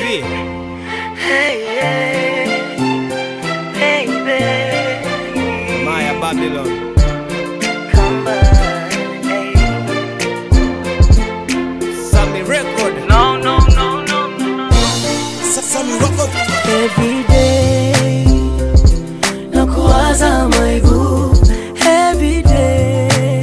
P. Hey, yeah. Hey, baby. Maya Babylon. Come back. Hey. Sammy Record. No, no, no, no, no. Sammy Record. Every day nakuwaza my boo Every day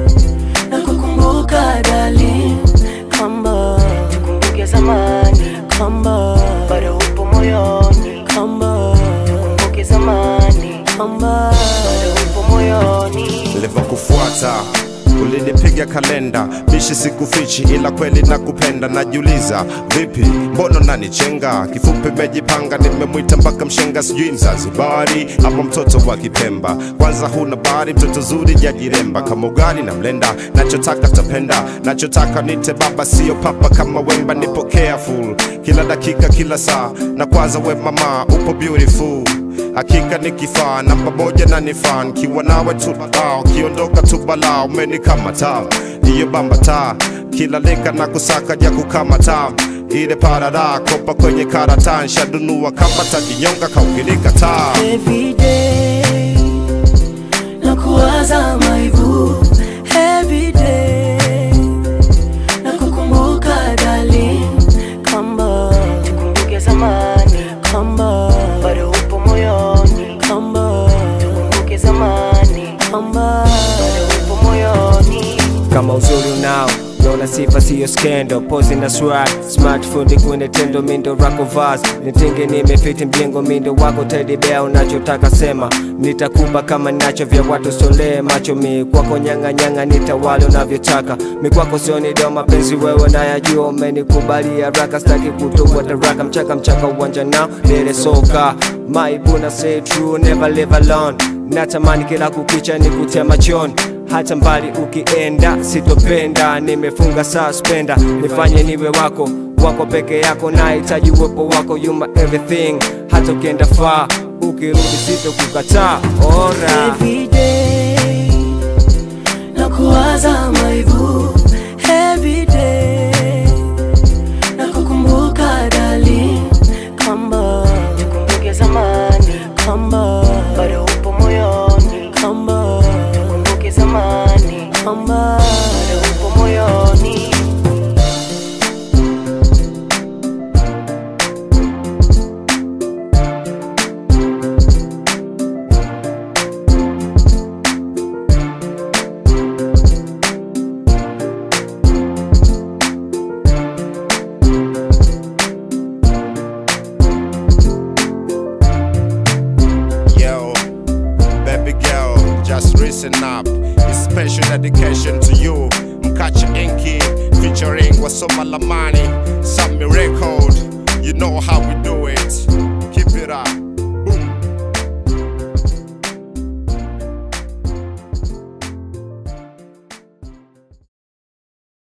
nakukumbuka darling Kamba tukumbuke zamani Kamba bado upo moyoni Kamba tukumbuke zamani Kamba bado upo moyoni nilivyokufuata ulinipiga kalenda bishi sikufichi ila kweli nakupenda najiuliza vipi mbono nanichenga kifupi mejipanga nimemwita mpaka mshenga sijui mzanzibari ama mtoto wa kipemba kwanza huna bari mtoto zuri jajiremba kama ugali na mlenda nachotaka tapenda nachotaka nite baba sio papa kama wemba nipo careful kila dakika kila saa na kwanza we mama upo beautiful hakika ni kifaa namba moja na nifaa nkiwa nawe tu ah, ukiondoka tu balaa umenikamata iyo bamba taa kila leka na kusaka ja kukamata ile parada kopa kwenye karata nshadunua kapata jinyonga kaukilika taa Every day nakuwaza my boo Every day nakukumbuka darling Kamba tukumbuke zamani Kamba bado upo moyoni Kamba tukumbuke zamani Kamba bado upo moyoni Kama uzuri unao Naona sifa siyo skendo Pozi na swag Smartphone kwenye tendo mindo rako vaz Nitinge nimefiti mjengo mindo wako teddy bear unachotaka sema Nitakupa kama nacho vya watu solee macho mi Kwako nyanga nyanga nitawale unavyotaka Mi kwako sioni deo mapenzi wewe nayajua Umenikubalia haraka staki kutubwa taraka Mchaka mchaka uwanja nao lele soka Maibuna say true never live alone Natamani kila kukicha nikutia machoni hata mbali ukienda sitopenda nimefunga suspenda nifanye niwe wako wako peke yako nahitaji uwepo wako yuma everything hata ukienda faa ukirudi sitokukataa ora Every day nakuwaza my boo Every day nakukumbuka darling Kamba tukumbuke zamani Kamba bado upo moyoni Kamba tukumbuke zamani Kamba bado upo moyoni Yo, baby girl, just listen up. It's special dedication to you. Mkacha Inky featuring Wasoma Lamani, Sammy Record. You know how we do it.